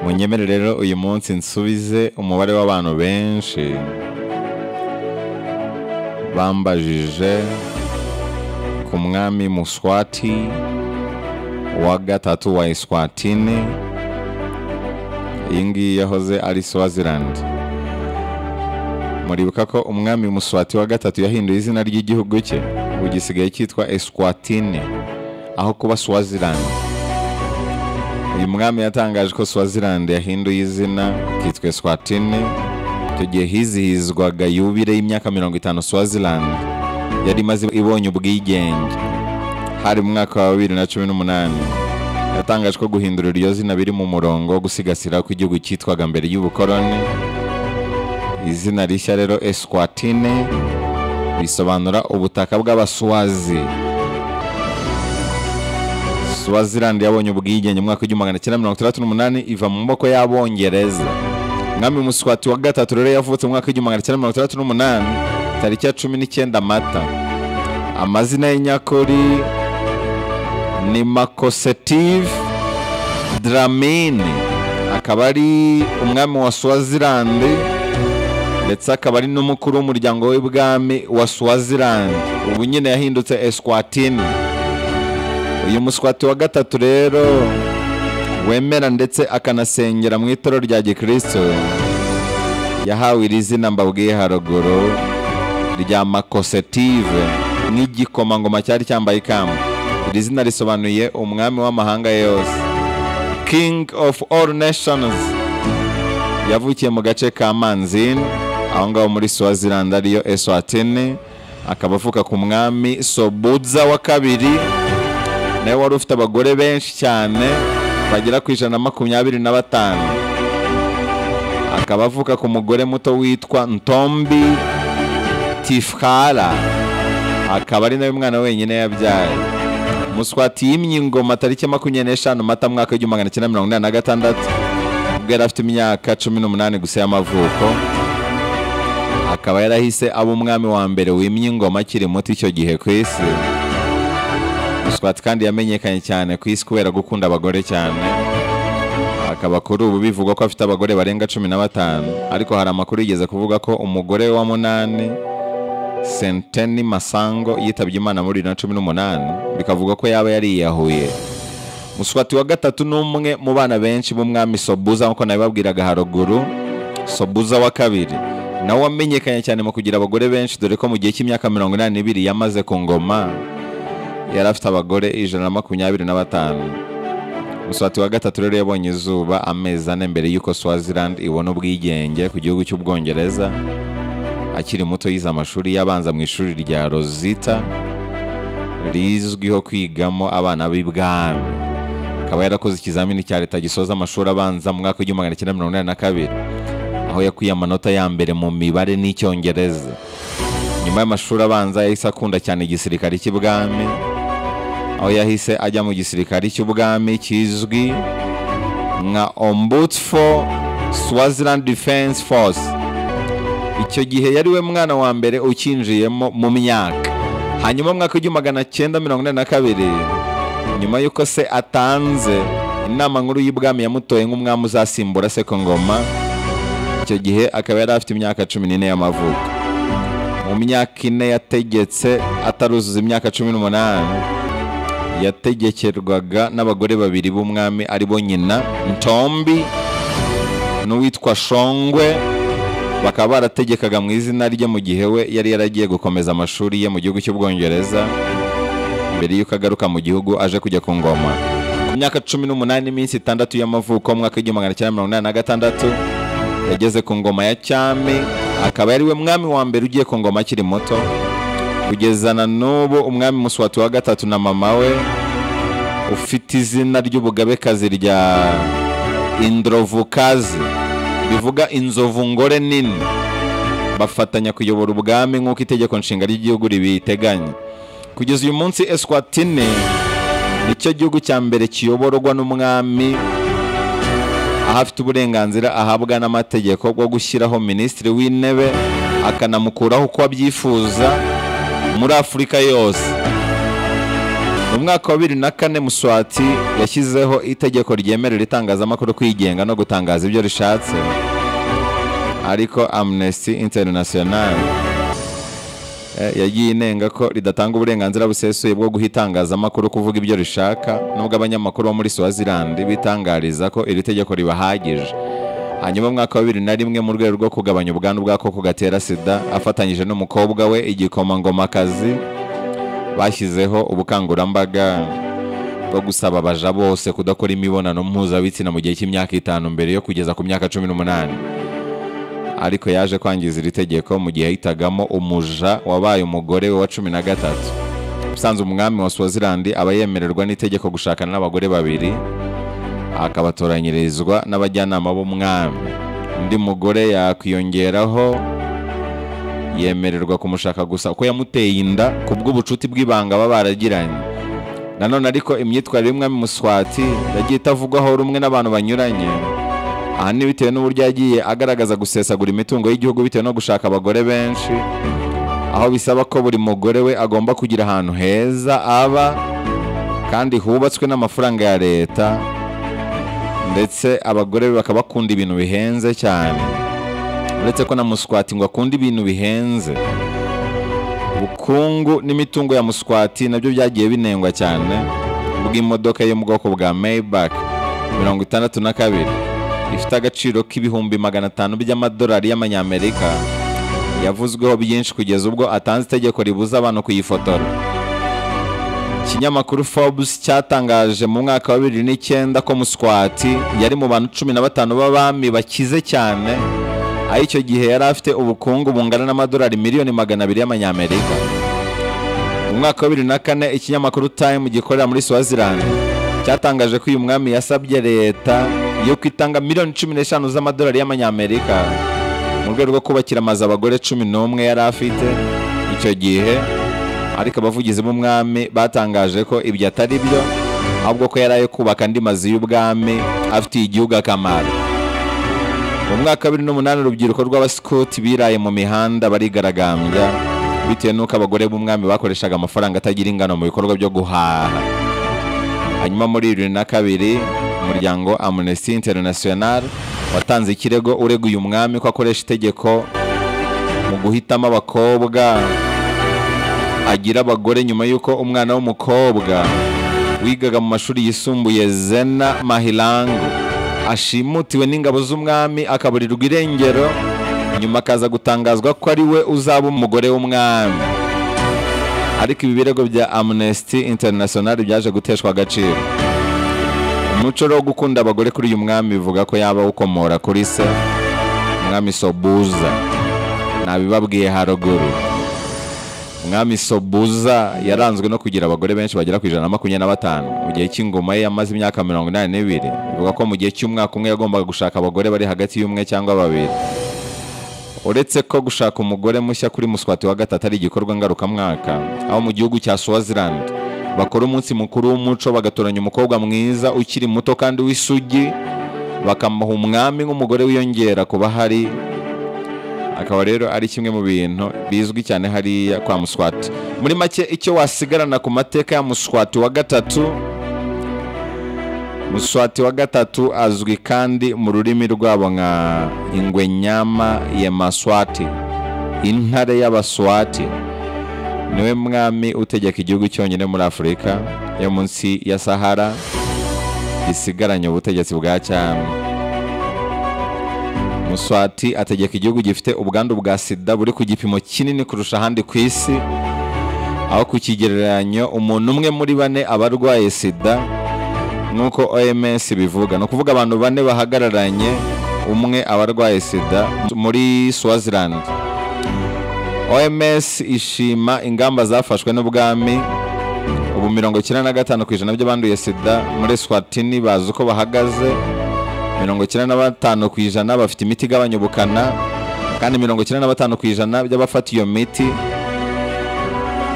munyemere rero uyu munsi nsubize umubare w'abantu benshi bambajije ku mwami muswati wa gatatu wa iswatini iyi ngiyi yahoze ari swazilandi muribuka ko umwami muswati wa gatatu yahinduye izina ry'igihugu cye ubu gisigaye cyitwa eswatini aho kuba swazilandi uyu mwami yatangaje ko swazilandi yahinduye izina kitwa eswatini icyo gihe hizihizwaga yubire y'imyaka mirongo itanu swazilandi yari imaze ibonye ubwigenge hari mu mwaka wa bibiri na cumi n'umunani yatangaje ko guhindura iryo zina biri mu murongo wo gusigasira ko igihugu cyitwaga mbere y'ubukoroni izina rishya rero eswatine bisobanura ubutaka bw'abaswazi swazilandi yabonye ubwigenge mu mwaka w'igihumbi magana cyenda mirongo itandatu n'umunani iva mu maboko y'abongereza mwami muswati wa gatatu rero yavutse mu mwaka w'igihumbi magana cyenda mirongo itandatu n'umunani tariki ya cumi n'icyenda mata amazina ye nyakuri ni makosetive dramini akaba ari umwami wa swazilandi ndetse akaba ari n'umukuru w'umuryango w'ibwami wa swazilandi ubu nyine yahindutse eswatini uyu muswati wa gatatu rero wemera ndetse akanasengera mu itoro rya gikristo yahawe iri zina mbabwiye haruguru rya makosetive nk'igikomangoma cyari cyambaye ikamba iri zina risobanuye umwami w'amahanga yose king of all nations yavukiye mu gace ka manzini aho ngaho muri swazilandi ariyo eswatini akaba avuka ku mwami sobudza wa kabiri nawe wari ufite abagore benshi cyane bagera ku ijana na makumyabiri na batanu akaba avuka ku mugore muto witwa ntombi tifhara akaba ari nawe mwana wenyine yabyaye muswati yimye ingoma tariki makumyabiri n'eshanu mata mwaka w'igihumbi magana cyenda mirongo inani na gatandatu ubwo yari afite imyaka cumi n'umunani gusa y'amavuko akaba yarahise aba umwami wa mbere wimye ingoma akiri muto icyo gihe ku isi Swati kandi yamenyekanye cyane ku isi kubera gukunda abagore cyane akaba kuri ubu bivugwa ko afite abagore barenga cumi na batanu ariko hari amakuru yigeze kuvuga ko umugore wa munani senteni masango yitabye imana muri bibiri na cumi n'umunani bikavugwa ko yaba yariyahuye muswati wa gatatu ni umwe mu bana benshi b'umwami sobuza nk'uko nabibabwiraga haruguru sobuza wa kabiri nawe wamenyekanye cyane mu kugira abagore benshi dore ko mu gihe cy'imyaka mirongo inani n'ibiri yamaze ku ngoma yari afite abagore ijana na makumyabiri na batanu muswati wa gatatu rero yabonye izuba amezi ane mbere y'uko swazilandi ibona ubwigenge ku gihugu cy'ubwongereza akiri muto yize amashuri y'abanza mu ishuri rya rosita rizwiho kwigamo abana b'ibwami akaba yarakoze ikizamini cya leta gisoza amashuri abanza mu mwaka w'igihumbi magana cyenda mirongo inani na kabiri aho yakuye amanota ya mbere mu mibare n'icyongereza nyuma y'amashuri abanza yahise akunda cyane igisirikare cy'ibwami aho yahise ajya mu gisirikare cy'ubwami kizwi nka ombutfo swaziland defense force icyo gihe yari we mwana wa mbere ukinjiyemo mu myaka hanyuma mu mwaka w'igihumbi magana cyenda mirongo inani na kabiri nyuma y'uko se atanze inama nkuru y'ibwami yamutoye nk'umwami uzasimbura se ku ngoma icyo gihe akaba yari afite imyaka cumi n'ine y'amavuko mu myaka ine yategetse ataruzuza imyaka cumi n'umunani yategekerwaga n'abagore babiri b'umwami ari bo nyina ntombi n'uwitwa shongwe bakaba barategekaga mu izina rye mu gihe we yari yaragiye gukomeza amashuri ye mu gihugu cy'ubwongereza mbere y'uko agaruka mu gihugu aje kujya ku ngoma ku myaka cumi n'umunani n'iminsi itandatu y'amavuko mu mwaka w'igihumbi magana cyenda mirongo inani na gatandatu yageze ku ngoma ya cyami akaba yari we mwami wa mbere ugiye ku ngoma akiri muto kugeza na n'ubu umwami muswati wa gatatu na mama we ufite izina ry'ubugabekazi rya indrovukazi bivuga inzovu ngore nini bafatanya kuyobora ubwami nk'uko itegeko nshinga ry'igihugu ribiteganya kugeza uyu munsi eswatini nicyo gihugu cya mbere kiyoborwa n'umwami aho afite uburenganzira ahabwa n'amategeko bwo gushyiraho minisitiri w'intebe akanamukuraho uko abyifuza muri afurika yose mu mwaka wa bibiri na kane muswati yashyizeho itegeko ryemerera itangazamakuru kwigenga no gutangaza ibyo rishatse ariko amnesty international eh, yagiye inenga ko ridatanga uburenganzira busesuye bwo guha itangazamakuru kuvuga ibyo rishaka nubwo abanyamakuru bo muri swazilandi bitangariza ko iri tegeko ribahagije hanyuma mu mwaka wa bibiri na rimwe mu rwego rwo kugabanya ubwandu bw'agakoko gatera sida afatanyije n'umukobwa we igikomangomakazi bashyizeho ubukangurambaga bwo gusaba abaja bose kudakora imibonano mpuzabitsina mu gihe cy'imyaka itanu mbere yo kugeza ku myaka cumi n'umunani ariko yaje kwangiza iri tegeko mu gihe yahitagamo umuja wabaye umugore we wa cumi na gatatu usanzwe umwami wa swazilandi aba yemererwa n'itegeko gushakana n'abagore babiri akabatoranyirizwa n'abajyanama b'umwami undi mugore yakwiyongeraho yemererwa kumushaka gusa uko yamuteye inda ku bw'ubucuti bw'ibanga baba baragiranye nanone ariko imyitwarire y'umwami muswati yagiye itavugwaho rumwe n'abantu banyuranye ahanini bitewe n'uburyo yagiye agaragaza gusesagura imitungo y'igihugu bitewe no gushaka abagore benshi aho bisaba ko buri mugore we agomba kugira ahantu heza aba kandi hubatswe n'amafaranga ya leta ndetse abagore be bakaba bakunda ibintu bihenze cyane uretse ko na muswati ngo akunda ibintu bihenze ubukungu n'imitungo ya muswati nabyo byagiye binengwa cyane bw'imodoka yo mu bwoko bwa maybach mirongo itandatu na kabiri ifite agaciro k'ibihumbi magana atanu by'amadolari y'amanyamerika yavuzweho byinshi kugeza ubwo atanze itegeko ribuza abantu kuyifotora ikinyamakuru Forbes cyatangaje mu mwaka wa bibiri n'icyenda ko Muswati yari mu bantu cumi na batanu b'abami bakize cyane aho icyo gihe yari afite ubukungu bungana n'amadolari miliyoni magana abiri y'amanyamerika mu mwaka wa bibiri na kane ikinyamakuru Time gikorera muri Swaziland cyatangaje ko uyu mwami yasabye leta yuko itanga miliyoni cumi n'eshanu z'amadolari y'amanyamerika mu rwego rwo kubakira amazu abagore cumi n'umwe yari afite icyo gihe ariko abavugizi b'umwami batangaje ko ibyo atari byo ahubwo ko yari ayo kubaka andi mazu y'ubwami afitiye igihugu akamaro mu mwaka wa bibiri n'umunani urubyiruko rw'abasikoti biraye mu mihanda barigaragambya bitewe n'uko abagore b'umwami bakoreshaga amafaranga atagira ingano mu bikorwa byo guhaha hanyuma muri bibiri na kabiri umuryango amnesty international watanze ikirego ureguye umwami ko akoresha itegeko mu guhitamo abakobwa agira abagore nyuma y'uko umwana w'umukobwa wigaga mu mashuri yisumbuye zena mahilangu ashimutiwe n'ingabo z'umwami akaburirwa irengero nyuma akaza gutangazwa ko ari we uzaba umugore w'umwami ariko ibi birego bya amnesty international byaje guteshwa agaciro umuco rero wo gukunda abagore kuri uyu mwami bivuga ko yaba awukomora kuri se umwami sobuza nabibabwiye haruguru umwami sobuza yaranzwe no kugira abagore benshi bagera ku ijana na makumyabiri na batanu mu gihe cy'ingoma ye yamaze imyaka mirongo inani n'ibiri bivuga ko mu gihe cy'umwaka umwe yagombaga gushaka abagore bari hagati y'umwe cyangwa babiri uretse ko gushaka umugore mushya kuri muswati wa gatatu ari igikorwa ngarukamwaka aho mu gihugu cya swaziland bakora umunsi mukuru w'umuco bagatoranya umukobwa mwiza ukiri muto kandi w'isugi bakamuha umwami nk'umugore wiyongera ku bahari akaba rero ari kimwe mu bintu bizwi cyane hariya kwa muswati muri make icyo wasigarana ku mateka ya muswati wa gatatu muswati wa gatatu azwi kandi mu rurimi rwabo nka ingwe nyama ya maswati intare y'abaswati niwe mwami utegeka igihugu cyonyine muri afurika yo munsi ya sahara gisigaranye ubutegetsi bwa cyami Muswati ategeka igihugu gifite ubwandu bwa sida buri ku gipimo kinini kurusha ahandi ku isi aho ku kigereranyo umuntu umwe muri bane aba arwaye sida nk'uko oms bivuga ni ukuvuga abantu bane bahagararanye umwe aba arwaye sida muri swaziland oms ishima ingamba zafashwe n'ubwami ubu mirongo icyenda na gatanu ku ijana by'abanduye sida muri swatini bazi uko bahagaze mirongo icyenda na batanu ku ijana bafite imiti igabanya ubukana kandi mirongo icyenda na batanu ku ijana by'abafata iyo miti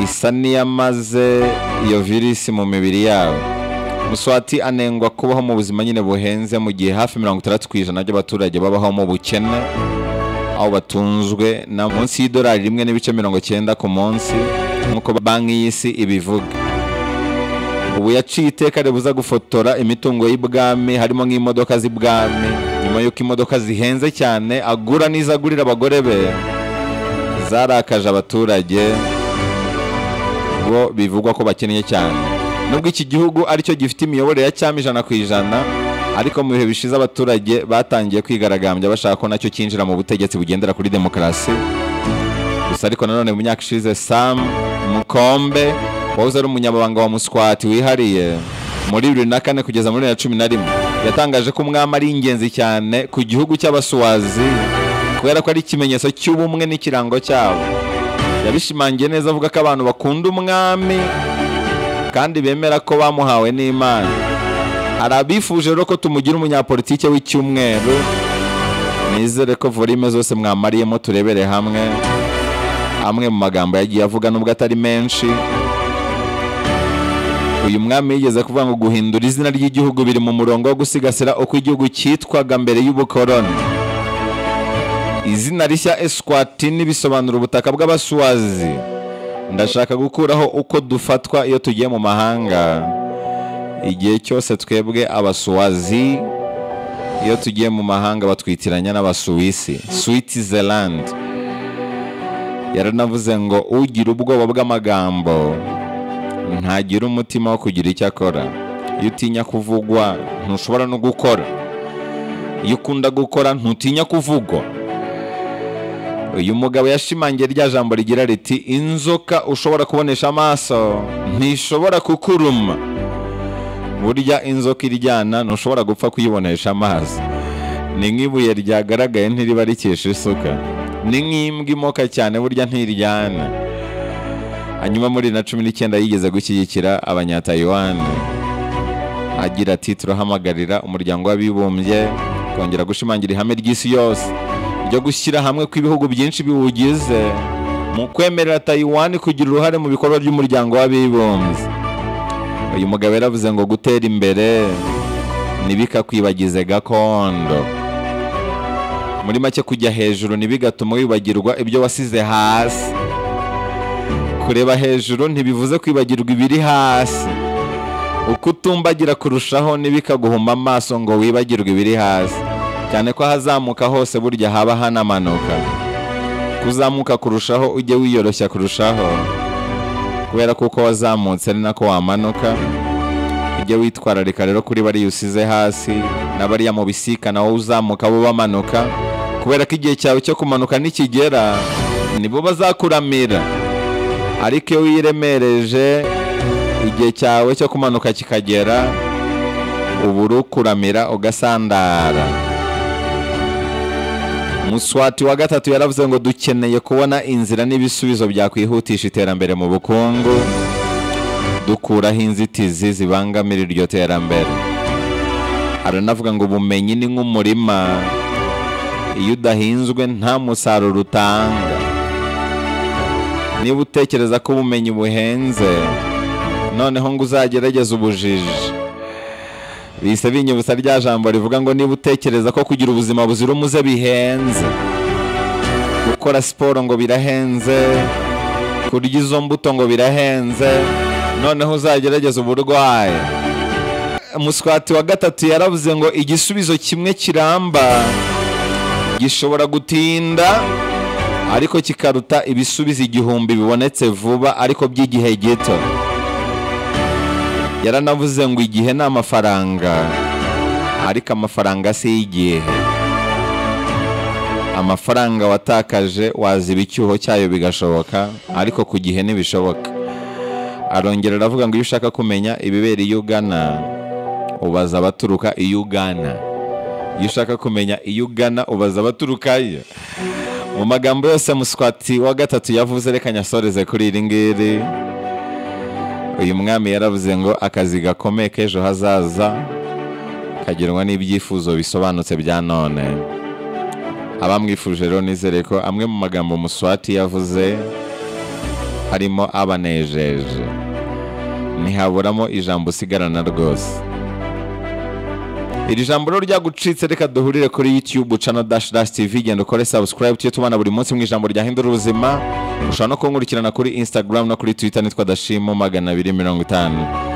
isa n'iyamaze iyo virisi mu mibiri yabo muswati anengwa kubaho mu buzima nyine buhenze mu gihe hafi mirongo itandatu ku ijana by'abaturage babaho mu bukene aho batunzwe na munsi y'idolari rimwe n'ibice mirongo icyenda ku munsi nk'uko banki y'isi ibivuga ubu yaciye iteka ribuza gufotora imitungo y'ibwami harimo nk'imodoka z'ibwami nyuma y'uko imodoka zihenze cyane agura n'izo agurira abagore be zarakaje abaturage bo bivugwa ko bakennye cyane nubwo iki gihugu aricyo gifite imiyoborere ya cyami ijana ku ijana ariko mu bihe bishize abaturage batangiye kwigaragambya bashaka ko nacyo cyinjira mu butegetsi bugendera kuri demokarasi gusa ariko nanone mu myaka ishize sam mukombe wahoze ari umunyamabanga wa muswati wihariye muri bibiri na kane kugeza muri bibiri na cumi na rimwe yatangaje ko umwami ari ingenzi cyane ku gihugu cy'abasuwazi kubera ko ari ikimenyetso cy'ubumwe n'ikirango cyabo yabishimangiye neza avuga ko abantu bakunda umwami kandi bemera ko bamuhawe n'imana hari abifuje rero ko tumugira umunyapolitike w'icyumweru nizere ko volume zose mwamariyemo turebere hamwe amwe mu magambo yagiye avuga nubwo atari menshi uyu mwami yigeze kuvuga ngo guhindura izina ry'igihugu biri mu murongo wo gusigasira uko igihugu cyitwaga mbere y'ubukoroni izina rishya eswatini bisobanura ubutaka bw'abasuwazi ndashaka gukuraho uko dufatwa iyo tugiye mu mahanga igihe cyose twebwe abasuwazi iyo tugiye mu mahanga batwitiranya n'abasuwisi switzerland yaranavuze ngo ugira ubwoba bw'amagambo ntagira umutima wo kugira icyo akora iyo utinya kuvugwa ntushobora no gukora iyo ukunda gukora ntutinya kuvugwa uyu mugabo yashimangiye rya jambo rigira riti inzoka ushobora kubonesha amaso ntishobora kukuruma burya inzoka iryana ntushobora gupfa kuyibonesha amaso ni nk'ibuye ryagaragaye ntiriba rikesha isuka ni nk'imbwa imoka cyane burya ntiryana hanyuma muri na cumi n'icyenda yigeze gushyigikira abanyatayuwani agira ati turahamagarira umuryango w'abibumbye kongera gushimangira ihame ry'isi yose ryo gushyira hamwe kw'ibihugu byinshi biwugize mu kwemerera tayiwani kugira uruhare mu bikorwa by'umuryango w'abibumbye uyu mugabo yaravuze ngo gutera imbere ntibikakwibagize gakondo muri make kujya hejuru ntibigatuma wibagirwa ibyo wasize hasi kureba hejuru ntibivuze kwibagirwa ibiri hasi uko utumbagira kurushaho ntibikaguhuma amaso ngo wibagirwe ibiri hasi cyane ko ahazamuka hose burya haba hanamanuka kuzamuka kurushaho ujye wiyoroshya kurushaho kubera ko uko wazamutse ari nako wamanuka ujye witwararika rero kuri bariya usize hasi na bariya mu bisikana wowe uzamuka bo bamanuka kubera ko igihe cyawe cyo kumanuka nikigera nibo bazakuramira ariko iyo wiremereje igihe cyawe cyo kumanuka kikagera ubu urukuramira ugasandara muswati wa gatatu yaravuze ngo dukeneye kubona inzira n'ibisubizo byakwihutisha iterambere mu bukungu dukuraho inzitizi zibangamira iryo terambere aranavuga ngo ubumenyi ni nk'umurima iyo udahinzwe nta musaruro utanga niba utekereza ko ubumenyi buhenze noneho ngo uzagerageze ubujiji bise binyibutsa rya jambo rivuga ngo niba utekereza ko kugira ubuzima buzira umuze bihenze gukora siporo ngo birahenze kurya izo mbuto ngo birahenze noneho uzagerageze uburwayi muswati wa gatatu yaravuze ngo igisubizo kimwe kiramba gishobora gutinda ariko kikaruta ibisubizo igihumbi bibonetse vuba ariko by'igihe gito yaranavuze ngo igihe ni amafaranga ariko amafaranga si igihe amafaranga watakaje waziba icyuho cyayo bigashoboka ariko ku gihe ntibishoboka arongera aravuga ngo iyo ushaka kumenya ibibera iyo ugana ubaza abaturuka iyo ugana iyo ushaka kumenya iyo ugana ubaza abaturukayo mu magambo yose muswati wa gatatu yavuze reka nyasoreze kuri iri ngiri uyu mwami yaravuze ngo akazi gakomeye k'ejo hazaza kagerwa n'ibyifuzo bisobanutse bya none abamwifuje rero nizere ko amwe mu magambo muswati yavuze harimo abanejeje ntihaburamo ijambo usigarana rwose iri jambo rero ryagucitse reka duhurire kuri youtube channel dash dash tv genda ukore subscribe tujye tubana buri munsi mu ijambo ryahindura ubuzima ushobora no kunkurikirana kuri instagram no kuri twitter nitwa dashimo magana abiri mirongo itanu